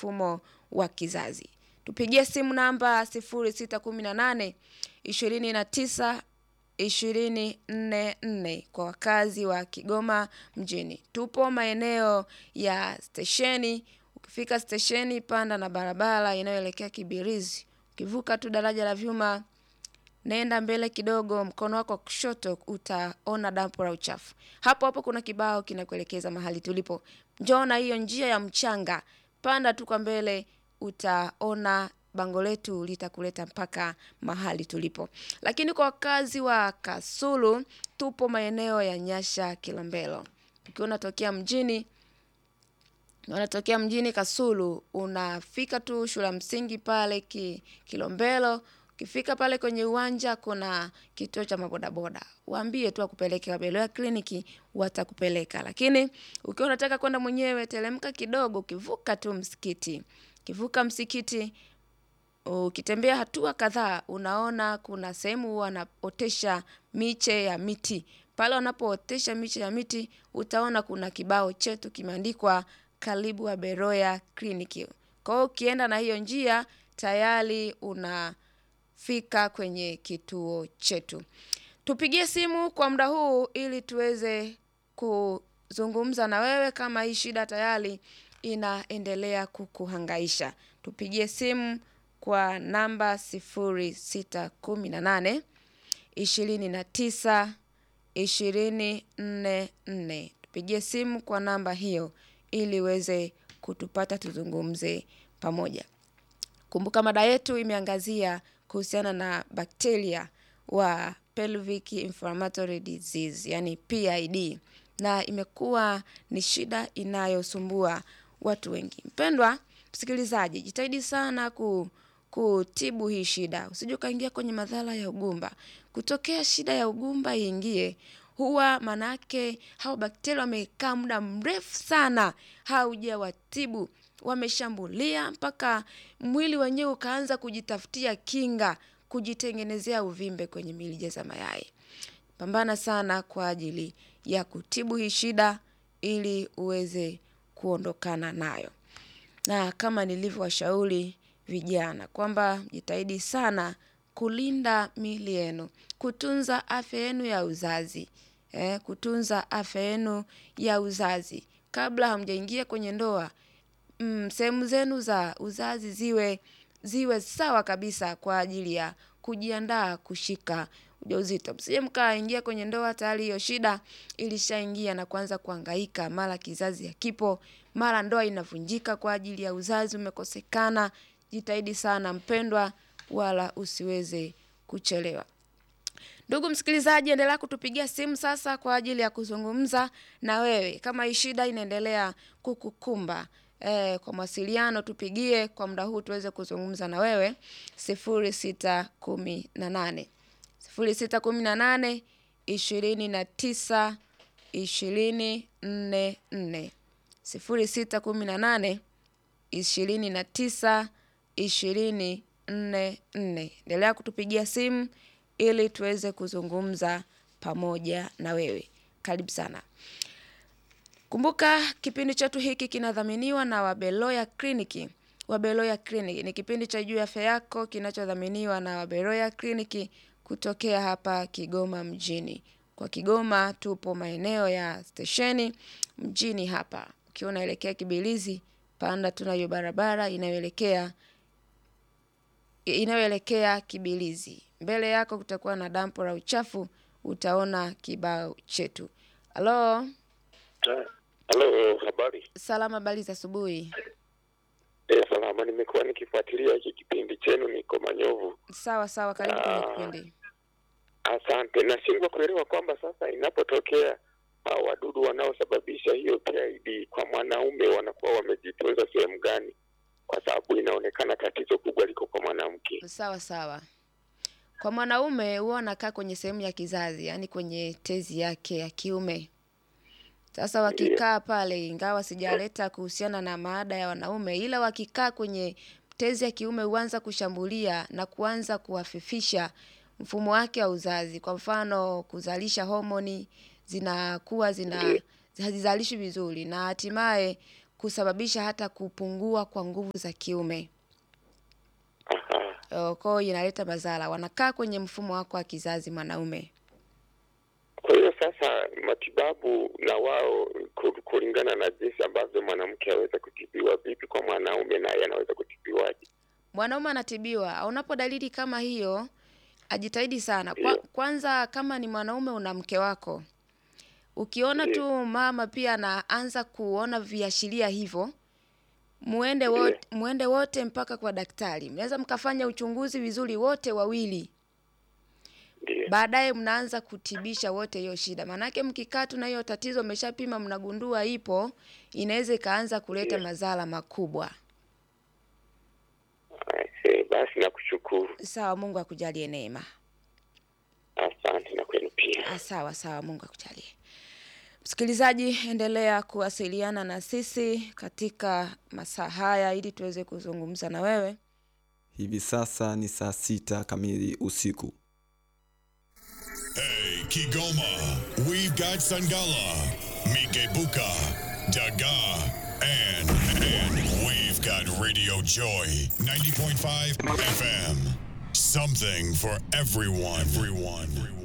mfumo wa kizazi. Tupigie simu namba 0618 29 244 kwa wakazi wa Kigoma mjini. Tupo maeneo ya stesheni. Ukifika stesheni, panda na barabara inayoelekea Kibirizi. Ukivuka tu daraja la vyuma, nenda mbele kidogo, mkono wako wa kushoto utaona dampo la uchafu. Hapo hapo kuna kibao kinakuelekeza mahali tulipo. Njoo na hiyo njia ya mchanga, panda tu kwa mbele, utaona bango letu litakuleta mpaka mahali tulipo. Lakini kwa wakazi wa Kasulu, tupo maeneo ya Nyasha Kilombero. Ukiwa unatokea mjini unatokea mjini Kasulu, unafika tu shule ya msingi pale ki, Kilombero. Ukifika pale kwenye uwanja kuna kituo cha mabodaboda, waambie tu akupeleke Wabeloya kliniki, watakupeleka. Lakini ukiwa unataka kwenda mwenyewe, teremka kidogo, ukivuka tu msikiti, ukivuka msikiti ukitembea hatua kadhaa unaona kuna sehemu wanaotesha miche ya miti. Pale wanapootesha miche ya miti utaona kuna kibao chetu kimeandikwa karibu Wabeloya kliniki. Kwa hiyo ukienda na hiyo njia tayari unafika kwenye kituo chetu. Tupigie simu kwa muda huu ili tuweze kuzungumza na wewe kama hii shida tayari inaendelea kukuhangaisha. Tupigie simu kwa namba 0618 29 244. Tupigie simu kwa namba hiyo ili uweze kutupata tuzungumze pamoja. Kumbuka mada yetu imeangazia kuhusiana na bakteria wa pelvic inflammatory disease, yani PID, na imekuwa ni shida inayosumbua watu wengi. Mpendwa msikilizaji, jitahidi sana ku kutibu hii shida, usije ukaingia kwenye madhara ya ugumba. Kutokea shida ya ugumba iingie, huwa manake hao bakteria wamekaa muda mrefu sana, haujawatibu wameshambulia mpaka mwili wenyewe ukaanza kujitafutia kinga, kujitengenezea uvimbe kwenye mirija za mayai. Pambana sana kwa ajili ya kutibu hii shida ili uweze kuondokana nayo. Na kama nilivyowashauri vijana kwamba jitahidi sana kulinda miili yenu, kutunza afya yenu ya uzazi. Eh, kutunza afya yenu ya uzazi kabla hamjaingia kwenye ndoa. Mm, sehemu zenu za uzazi ziwe ziwe sawa kabisa kwa ajili ya kujiandaa kushika ujauzito. Msije mkaingia kwenye ndoa tayari hiyo shida ilishaingia na kuanza kuhangaika, mara kizazi hakipo, mara ndoa inavunjika kwa ajili ya uzazi umekosekana. Jitahidi sana mpendwa, wala usiweze kuchelewa. Ndugu msikilizaji, endelea kutupigia simu sasa kwa ajili ya kuzungumza na wewe kama hii shida inaendelea kukukumba. E, kwa mawasiliano tupigie kwa muda huu tuweze kuzungumza na wewe sifuri sita kumi na nane sifuri sita kumi na nane ishirini na tisa ishirini nne nne sifuri sita kumi na nane ishirini na tisa ishirini nne nne. Endelea kutupigia simu ili tuweze kuzungumza pamoja na wewe. Karibu sana. Kumbuka kipindi chetu hiki kinadhaminiwa na Wabeloya Kliniki. Wabeloya Kliniki ni kipindi cha juu ya afya yako kinachodhaminiwa na Wabeloya Kliniki kutokea hapa Kigoma mjini. Kwa Kigoma tupo maeneo ya stesheni mjini hapa. Ukiwa unaelekea Kibilizi, panda tuna hiyo barabara inayoelekea inayoelekea Kibilizi. Mbele yako kutakuwa na dampo la uchafu, utaona kibao chetu. Halo, Halo, habari. salama, habari za asubuhi. E, salama. Nimekuwa nikifuatilia hiki kipindi chenu, niko Manyovu. Sawa sawa, karibu kwenye Ah. kipindi. Asante. Nashindwa kuelewa kwamba sasa inapotokea hao wadudu wanaosababisha hiyo PID kwa mwanaume wanakuwa wamejitunza sehemu gani, kwa sababu inaonekana tatizo kubwa liko kwa mwanamke. Sawa sawa. Kwa mwanaume huwa anakaa kwenye sehemu ya kizazi, yaani kwenye tezi yake ya kiume. Sasa wakikaa pale, ingawa sijaleta kuhusiana na maada ya wanaume, ila wakikaa kwenye tezi ya kiume huanza kushambulia na kuanza kuhafifisha mfumo wake wa uzazi. Kwa mfano, kuzalisha homoni zinakuwa zina hazizalishwi vizuri na hatimaye kusababisha hata kupungua kwa nguvu za kiume. Aha. Uh, Kwa hiyo inaleta madhara, wanakaa kwenye mfumo wako wa kizazi mwanaume. Kwa hiyo sasa matibabu na wao ku- kulingana na jinsi ambavyo mwanamke aweza kutibiwa vipi kwa mwanaume naye anaweza kutibiwaje? Mwanaume anatibiwa, unapo dalili kama hiyo, ajitahidi sana. Kwa, Ndio. kwanza kama ni mwanaume una mke wako, ukiona Ndio. tu mama pia anaanza kuona viashiria hivyo, muende Ndio. wote, muende wote mpaka kwa daktari. Mnaweza mkafanya uchunguzi vizuri wote wawili, Ndio. baadaye mnaanza kutibisha wote hiyo shida. Maanake mkikaa tu na hiyo tatizo, mmeshapima mnagundua ipo, inaweza ikaanza kuleta Ndio. madhara makubwa. Aise, basi nakushukuru. Sawa, Mungu akujalie neema. Asante na kwenu pia. Ah, Sawa sawa, Mungu akujalie. Msikilizaji, endelea kuwasiliana na sisi katika masaa haya ili tuweze kuzungumza na wewe. Hivi sasa ni saa sita kamili usiku. Hey, Kigoma, we've got Sangala, Mikebuka, Daga, and, and we've got Radio Joy 90.5 FM. Something for everyone. Everyone. Everyone.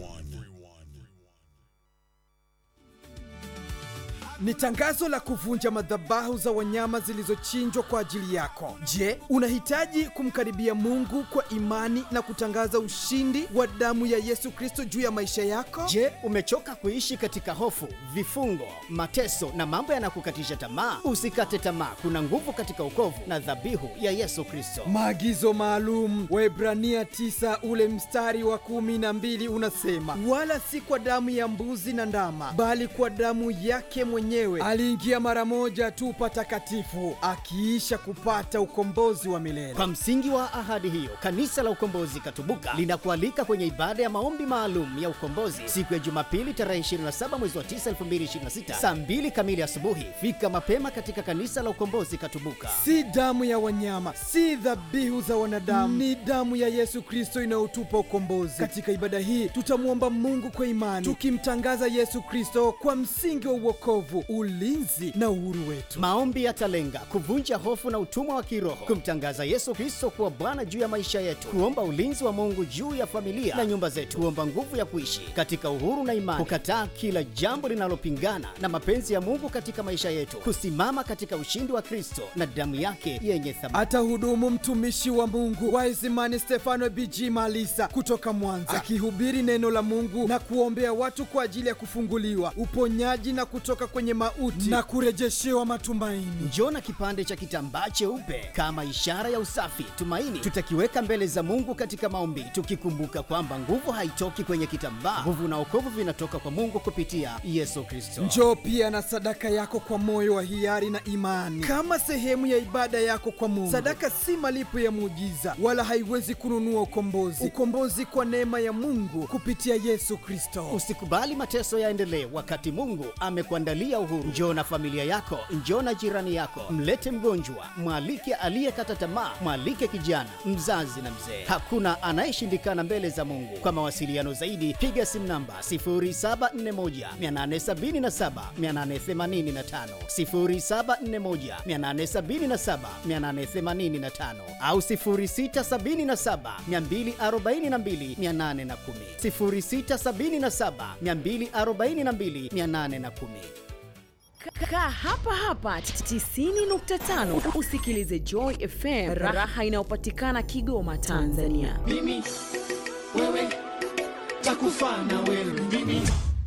ni tangazo la kuvunja madhabahu za wanyama zilizochinjwa kwa ajili yako. Je, unahitaji kumkaribia Mungu kwa imani na kutangaza ushindi wa damu ya Yesu Kristo juu ya maisha yako? Je, umechoka kuishi katika hofu, vifungo, mateso na mambo yanakukatisha tamaa? Usikate tamaa, kuna nguvu katika ukovu na dhabihu ya Yesu Kristo. Maagizo maalum Waebrania 9 ule mstari wa kumi na mbili unasema, wala si kwa damu ya mbuzi na ndama, bali kwa damu yake mwenyewe aliingia mara moja tu patakatifu, akiisha kupata ukombozi wa milele. Kwa msingi wa ahadi hiyo, kanisa la Ukombozi Katubuka linakualika kwenye ibada ya maombi maalum ya ukombozi siku ya Jumapili tarehe 27 mwezi wa 9 2026 saa 2 kamili asubuhi. Fika mapema katika kanisa la Ukombozi Katubuka. si damu ya wanyama, si dhabihu za wanadamu, ni damu ya Yesu Kristo inayotupa ukombozi. Katika ibada hii tutamwomba Mungu kwa imani, tukimtangaza Yesu Kristo kwa msingi wa uokovu, ulinzi na uhuru wetu. Maombi yatalenga kuvunja hofu na utumwa wa kiroho, kumtangaza Yesu Kristo kuwa Bwana juu ya maisha yetu, kuomba ulinzi wa Mungu juu ya familia na nyumba zetu, kuomba nguvu ya kuishi katika uhuru na imani, kukataa kila jambo linalopingana na mapenzi ya Mungu katika maisha yetu, kusimama katika ushindi wa Kristo na damu yake yenye thamani. Atahudumu mtumishi wa Mungu Waisimani Stefano BG Malisa kutoka Mwanza, akihubiri neno la Mungu na kuombea watu kwa ajili ya kufunguliwa, uponyaji na kutoka kwenye mauti na kurejeshewa matumaini. Njoo na kipande cha kitambaa cheupe kama ishara ya usafi, tumaini. Tutakiweka mbele za Mungu katika maombi, tukikumbuka kwamba nguvu haitoki kwenye kitambaa. Nguvu na wokovu vinatoka kwa Mungu kupitia Yesu Kristo. Njoo pia na sadaka yako kwa moyo wa hiari na imani, kama sehemu ya ibada yako kwa Mungu. Sadaka si malipo ya muujiza, wala haiwezi kununua ukombozi. Ukombozi kwa neema ya Mungu kupitia Yesu Kristo. Usikubali mateso yaendelee wakati Mungu amekuandalia uhuru. Njoo na familia yako, njoo na jirani yako, mlete mgonjwa, mwalike aliyekata tamaa, mwalike kijana, mzazi na mzee. Hakuna anayeshindikana mbele za Mungu. Kwa mawasiliano zaidi, piga simu namba 0741 877 885, 0741 877 885 au 0677 242 810, 0677 242 810. Kaa hapa hapa 90.5 usikilize Joy FM, raha inayopatikana Kigoma, Tanzania. mimi wewe takufa na wewe mimi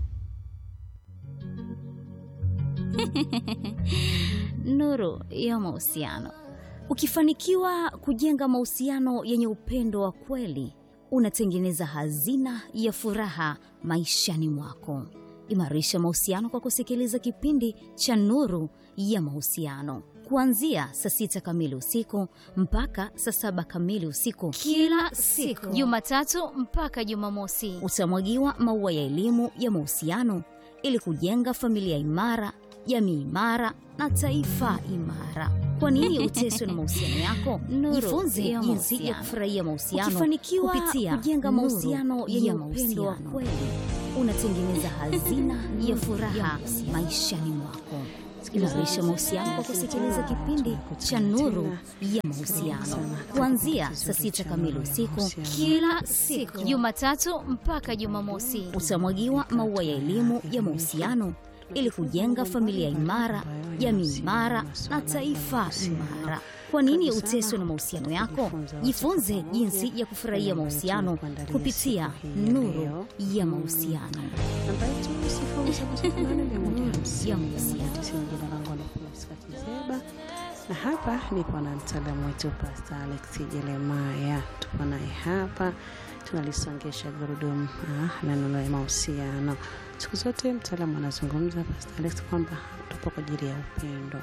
nuru ya mahusiano. Ukifanikiwa kujenga mahusiano yenye upendo wa kweli, unatengeneza hazina ya furaha maishani mwako. Imarisha mahusiano kwa kusikiliza kipindi cha Nuru ya Mahusiano kuanzia saa sita kamili usiku mpaka saa saba kamili usiku kila siku, Jumatatu mpaka Jumamosi. Utamwagiwa maua ya elimu ya mahusiano ili kujenga familia imara, jamii imara na taifa imara. Kwa nini uteswe na mahusiano yako? Jifunze jinsi ya kufurahia mahusiano. Ukifanikiwa kupitia kujenga Nuru mahusiano yenye ya upendo wa mahusiano. kweli, unatengeneza hazina ya furaha maishani mwako. Imarisha mahusiano kwa kusikiliza kipindi cha Nuru ya Mahusiano kuanzia saa sita kamili usiku kila siku, Jumatatu mpaka Jumamosi. Utamwagiwa maua ya elimu ya mahusiano ili kujenga familia imara, jamii imara na taifa imara. Kwa nini uteswe na mahusiano yako? Jifunze jinsi ya kufurahia mahusiano kupitia Nuru ya Mahusiano. namba yetu sifuri saba saba nane mia moja hamsini Ya mia mahusiano. moja tisini. Jina langu ni Priska Kizeba na hapa nipo na mtaalamu wetu Pastor Alex Jeremaya. Tupo naye hapa tunalisongesha gurudumu ah, la neno la mahusiano. Siku zote mtaalamu anazungumza Pastor Alex kwamba tupo kwa ajili ya upendo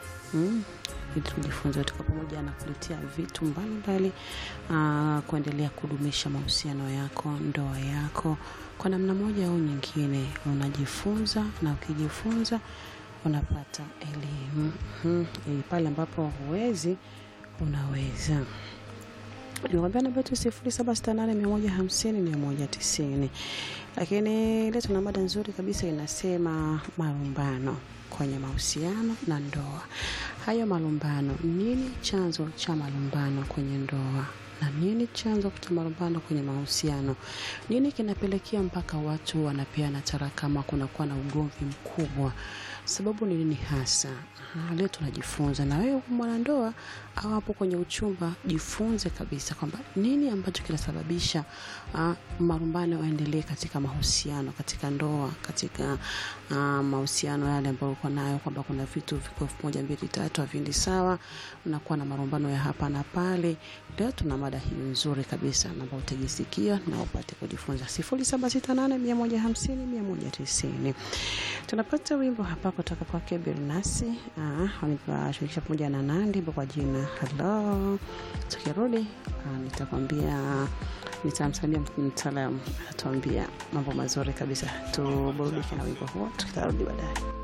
mm, ili tujifunze tuko pamoja na kuletea vitu mbalimbali ah, kuendelea kudumisha mahusiano yako, ndoa yako kwa namna moja au nyingine. Unajifunza na ukijifunza unapata elimu mm, ili pale ambapo huwezi unaweza nikwambia namba yetu sifuri saba sita nane mia moja hamsini mia moja tisini lakini leo tuna mada nzuri kabisa inasema malumbano kwenye mahusiano na ndoa hayo malumbano nini chanzo cha malumbano kwenye ndoa na nini chanzo cha malumbano kwenye mahusiano nini kinapelekea mpaka watu wanapeana tarakama kunakuwa na ugomvi mkubwa sababu ni nini hasa Ah, leo tunajifunza na wewe mwanandoa au hapo kwenye uchumba jifunze kabisa kwamba nini ambacho kinasababisha uh, marumbano yaendelee katika mahusiano katika ndoa katika uh, mahusiano yale ambayo uko nayo kwamba kuna vitu viko elfu moja mbili tatu haviendi sawa unakuwa na marumbano ya hapa na pale leo tuna mada hiyo nzuri kabisa namba utajisikia na upate kujifunza sifuri saba sita nane mia moja hamsini mia moja tisini tunapata wimbo hapa kutoka kwake Bilnasi washirikisha pamoja na Nandi kwa jina halo. Tukirudi ah, nitakwambia nitamsalimia mtaalam atuambia mambo mazuri kabisa. Tuburudike na wimbo huo, tutarudi baadaye.